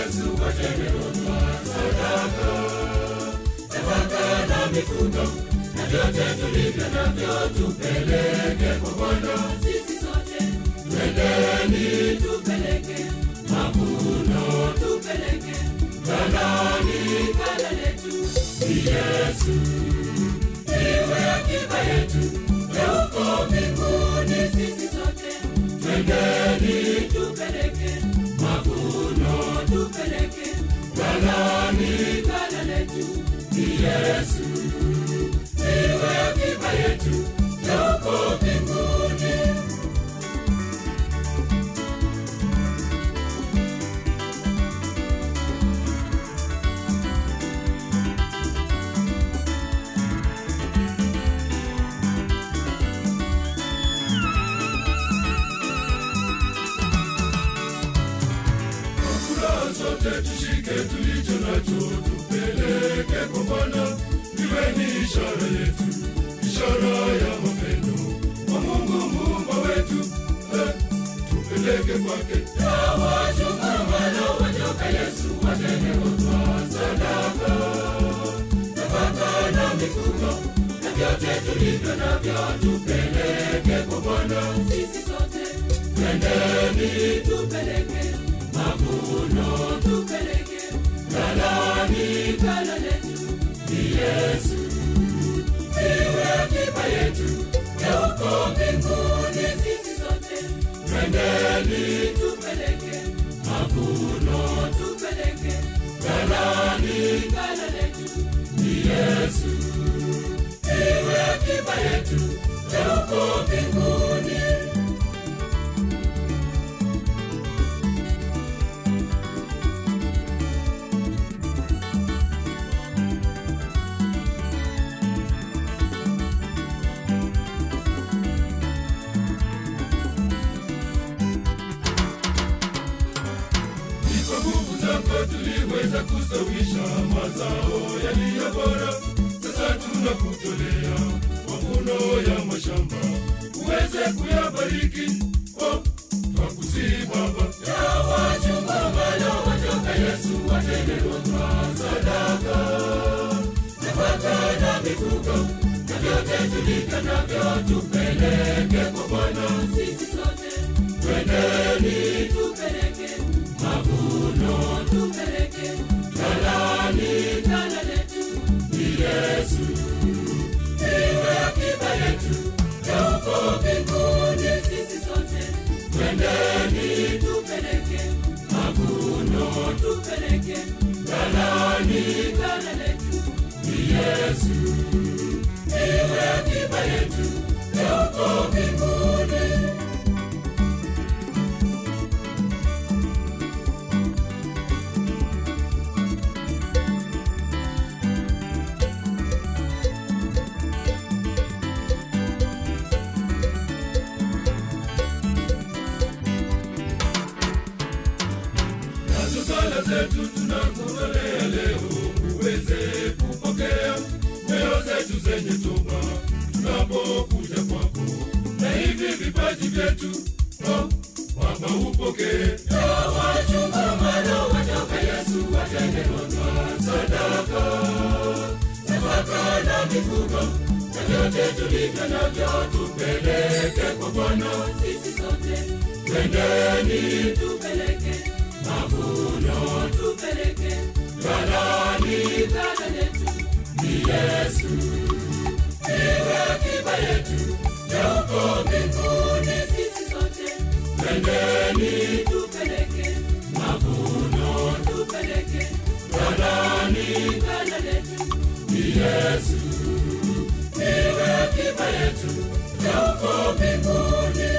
Yesu watendewa sadaka, nafaka na mifugo na vyote tulivyo navyo tupeleke kwa Bwana. Sisi sote Twendeni tupeleke, mavuno tupeleke ghalani, ghala letu. ni Yesu iwe akiba yetu ya uko mbinguni. Sisi sote Twendeni tupeleke, mavuno tupeleke ghalani, ghala letu. ni Yesu iwe akiba yetu ya uko mbinguni. Kwa furaha zote tushike tulicho nacho, tupeleke kwa Bwana, iwe ni ishara yetu, ishara ya mapendo kwa Mungu muumba wetu. Eh, tupeleke kwake wachungamano wajoka Yesu watendewa sadaka, nafaka na mifugo na vyote tulivyo navyo, tupeleke kwa Bwana. Sisi sote Twendeni tupeleke, mavuno tupeleke ghalani, ghala letu. ni Yesu iwe akiba yetu ya uko mbinguni. Sisi sote Twendeni tupeleke, mavuno tupeleke ghalani, ghala letu. ni Yesu iwe akiba yetu ya uko mbinguni. Ni kwa nguvu zako tuliweza kustawisha mazao yaliyo bora. Sasa tunakutolea mavuno ya mashamba, uweze kuyabariki. Oh, twakusihi Baba, ya wachungamano watoka Yesu watendewa sadaka, nafaka na mifugo na vyote tulivyo navyo, tupeleke kwa Bwana. Sisi sote Twendeni tupeleke, mavuno tupeleke ghalani, ghala letu. ni Yesu iwe akiba yetu ya uko mbinguni. Sisi sote Twendeni tupeleke, mavuno tupeleke ghalani, ghala letu. ni Yesu iwe akiba yetu ya uko mbinguni. Nazo sala zetu tunakutolea leo, uweze kupokea nyoyo zetu zenye toba tunapokuja kwako, na hivi vipaji vyetu oh, Baba upokee. Ya wachungamano watoka Yesu watendewa sadaka, nafaka na mifugo na vyote tulivyo navyo, tupeleke kwa Bwana. Sisi sote Twendeni tupeleke, mavuno tupeleke ghalani, ghala letu. ni Yesu iwe akiba yetu ya uko mbinguni. Sisi sote Twendeni tupeleke, mavuno tupeleke ghalani, ghala letu. ni Yesu iwe akiba yetu ya uko mbinguni.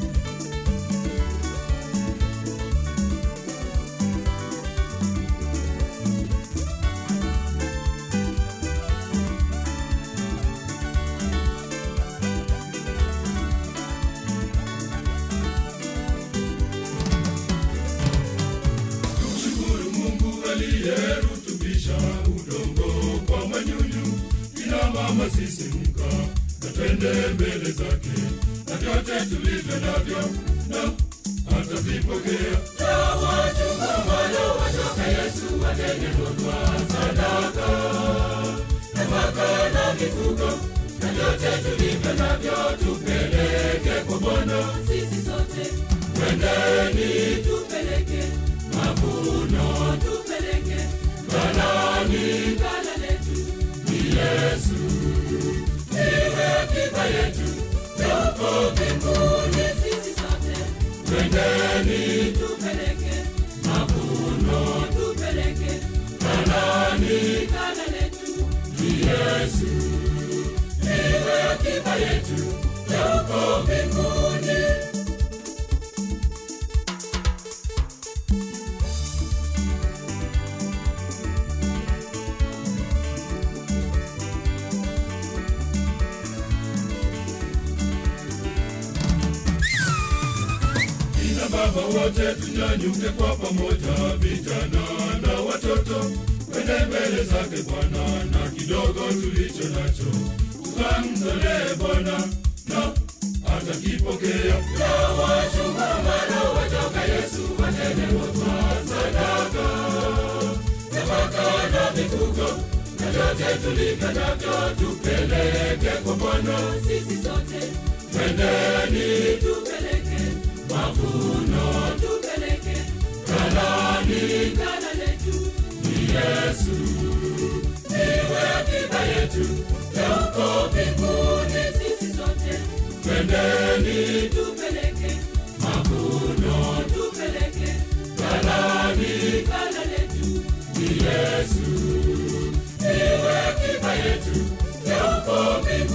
Tumshukuru Mungu aliyerutubisha udongo kwa manyunyu, ina mama sisimka na twende mbele zake, na vyote tulivyo navyo na atavipokea. Ya wachungamano watoka yesu watengenezwa sadaka nafaka na mifugo na vyote tulivyo navyo tupeleke kwa bwana sisi sote twendeni tupeleke mavuno tupeleke ghalani gala letu ni yesu iwe akiba yetu ya uko mbinguni sisi sote twendeni tupeleke mavuno tupeleke ghalani gala letu ni yesu iwe akiba yetu ya uko mbinguni Kina baba wote tunyanyuke kwa pamoja, vijana na watoto, kwende mbele zake Bwana na kidogo tulicho nacho tukamtolee Bwana na atakipokea. Na wachungamano watoka Yesu watengenezwa sadaka, nafaka na mifugo na vyote tulivyo navyo tupeleke kwa Bwana, sisi sote twendeni tupeleke mavuno tupeleke ghalani gala letu ni Yesu, iwe akiba yetu ya uko mbinguni. sisi sote Twendeni tupeleke mavuno tupeleke ghalani gala letu ni Yesu, iwe akiba yetu ya uko mbinguni.